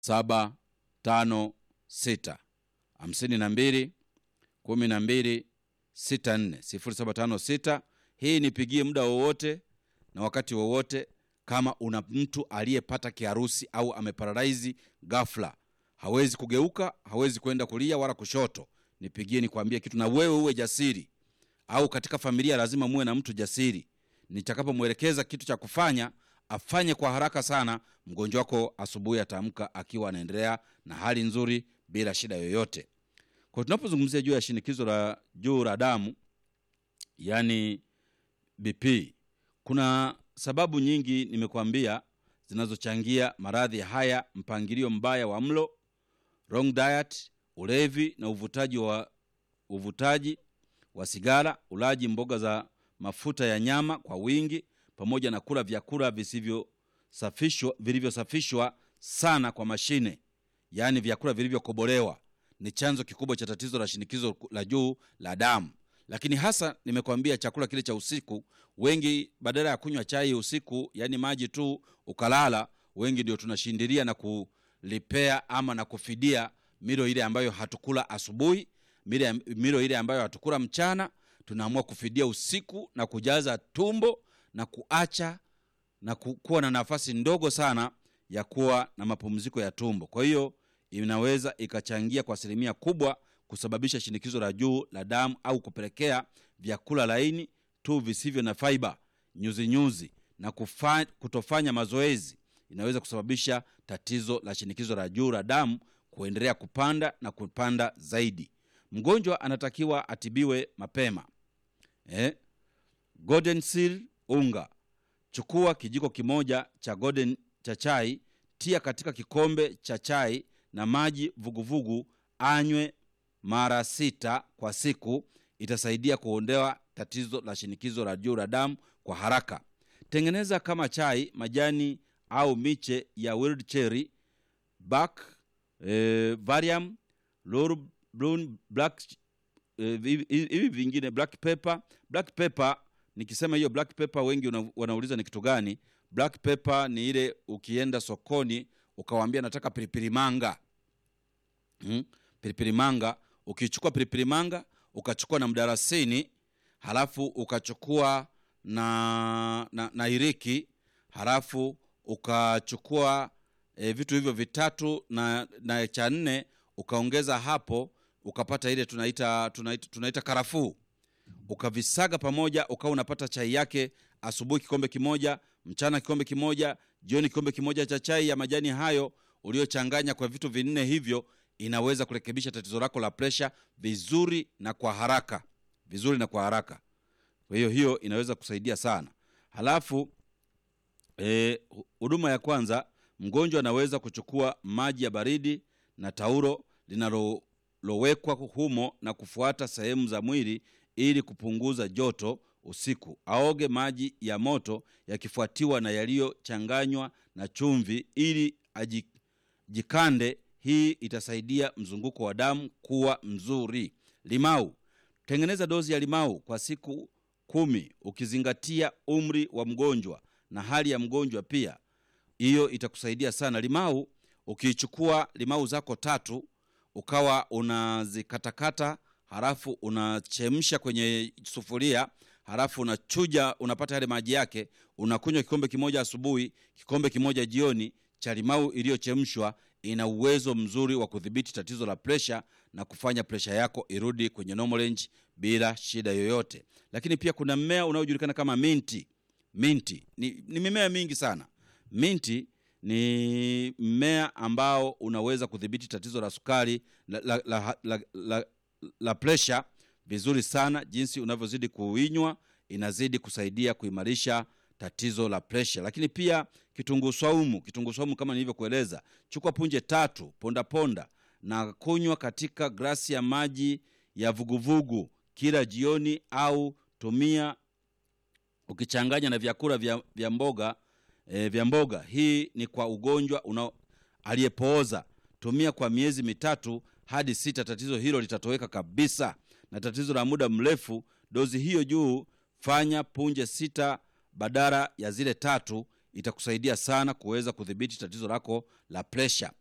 saba tano sita hamsini na mbili kumi na mbili sita nne sifuri saba tano sita. Hii nipigie muda wowote na wakati wowote, kama una mtu aliyepata kiharusi au ameparalaizi ghafla, hawezi kugeuka, hawezi kwenda kulia wala kushoto, nipigie nikwambie kitu, na wewe uwe jasiri. Au katika familia lazima muwe na mtu jasiri, nitakapomwelekeza kitu cha kufanya afanye kwa haraka sana. Mgonjwa wako asubuhi ataamka akiwa anaendelea na hali nzuri bila shida yoyote. Kwa tunapozungumzia juu ya shinikizo la juu la damu, yani BP, kuna sababu nyingi nimekuambia zinazochangia maradhi haya: mpangilio mbaya wa mlo, wrong diet, ulevi na uvutaji wa uvutaji wa sigara, ulaji mboga za mafuta ya nyama kwa wingi, pamoja na kula vyakula visivyosafishwa vilivyosafishwa sana kwa mashine, yaani vyakula vilivyokobolewa ni chanzo kikubwa cha tatizo la shinikizo la juu la damu. Lakini hasa nimekwambia chakula kile cha usiku, wengi badala ya kunywa chai usiku, yaani maji tu ukalala, wengi ndio tunashindilia na kulipea ama na kufidia milo ile ambayo hatukula asubuhi, milo ile ambayo hatukula mchana, tunaamua kufidia usiku na kujaza tumbo na kuacha na kuwa na nafasi ndogo sana ya kuwa na mapumziko ya tumbo. Kwa hiyo inaweza ikachangia kwa asilimia kubwa kusababisha shinikizo la juu la damu au kupelekea vyakula laini tu visivyo na faiba, nyuzinyuzi na kufa, kutofanya mazoezi inaweza kusababisha tatizo la shinikizo la juu la damu kuendelea kupanda na kupanda zaidi. Mgonjwa anatakiwa atibiwe mapema. Eh, Golden Seal unga, chukua kijiko kimoja cha golden cha chai, tia katika kikombe cha chai na maji vuguvugu, anywe mara sita kwa siku. Itasaidia kuondoa tatizo la shinikizo la juu la damu kwa haraka. Tengeneza kama chai majani au miche ya wild cherry, bark, eh, varium, laurel, black hivi eh, vingine black pepper. Black pepper nikisema hiyo black pepper, wengi una, wanauliza ni kitu gani? Black pepper ni ile ukienda sokoni ukawambia nataka pilipili manga hmm? pilipili manga. Ukichukua pilipili manga ukachukua na mdarasini, halafu ukachukua na, na, na iriki, halafu ukachukua e, vitu hivyo vitatu na, na cha nne ukaongeza hapo, ukapata ile tunaita, tunaita, tunaita karafuu, ukavisaga pamoja, ukawa unapata chai yake asubuhi kikombe kimoja, mchana kikombe kimoja, jioni kikombe kimoja cha chai ya majani hayo uliochanganya kwa vitu vinne hivyo, inaweza kurekebisha tatizo lako la presha vizuri na kwa haraka, vizuri na kwa haraka. Kwa hiyo hiyo inaweza kusaidia sana. Halafu huduma e, ya kwanza, mgonjwa anaweza kuchukua maji ya baridi na taulo linalowekwa humo na kufuata sehemu za mwili ili kupunguza joto usiku. Aoge maji ya moto yakifuatiwa na yaliyochanganywa na chumvi ili ajikande. Hii itasaidia mzunguko wa damu kuwa mzuri. Limau, tengeneza dozi ya limau kwa siku kumi ukizingatia umri wa mgonjwa na hali ya mgonjwa pia. Hiyo itakusaidia sana. Limau ukiichukua limau zako tatu ukawa unazikatakata, halafu unachemsha kwenye sufuria halafu unachuja, unapata yale maji yake, unakunywa kikombe kimoja asubuhi, kikombe kimoja jioni cha limau iliyochemshwa. Ina uwezo mzuri wa kudhibiti tatizo la presha na kufanya presha yako irudi kwenye normal range bila shida yoyote. Lakini pia kuna mmea unaojulikana kama minti. Minti ni, ni mimea mingi sana. Minti ni mmea ambao unaweza kudhibiti tatizo la sukari la, la, la, la, la, la presha vizuri sana. Jinsi unavyozidi kuinywa inazidi kusaidia kuimarisha tatizo la presha. Lakini pia kitunguu swaumu, kitunguu swaumu kama nilivyokueleza, chukua punje tatu, ponda ponda na kunywa katika glasi ya maji ya vuguvugu kila jioni, au tumia ukichanganya na vyakula vya, vya mboga e, vya mboga. Hii ni kwa ugonjwa una aliyepooza. Tumia kwa miezi mitatu hadi sita, tatizo hilo litatoweka kabisa. Na tatizo la muda mrefu, dozi hiyo juu, fanya punje sita badala ya zile tatu, itakusaidia sana kuweza kudhibiti tatizo lako la presha.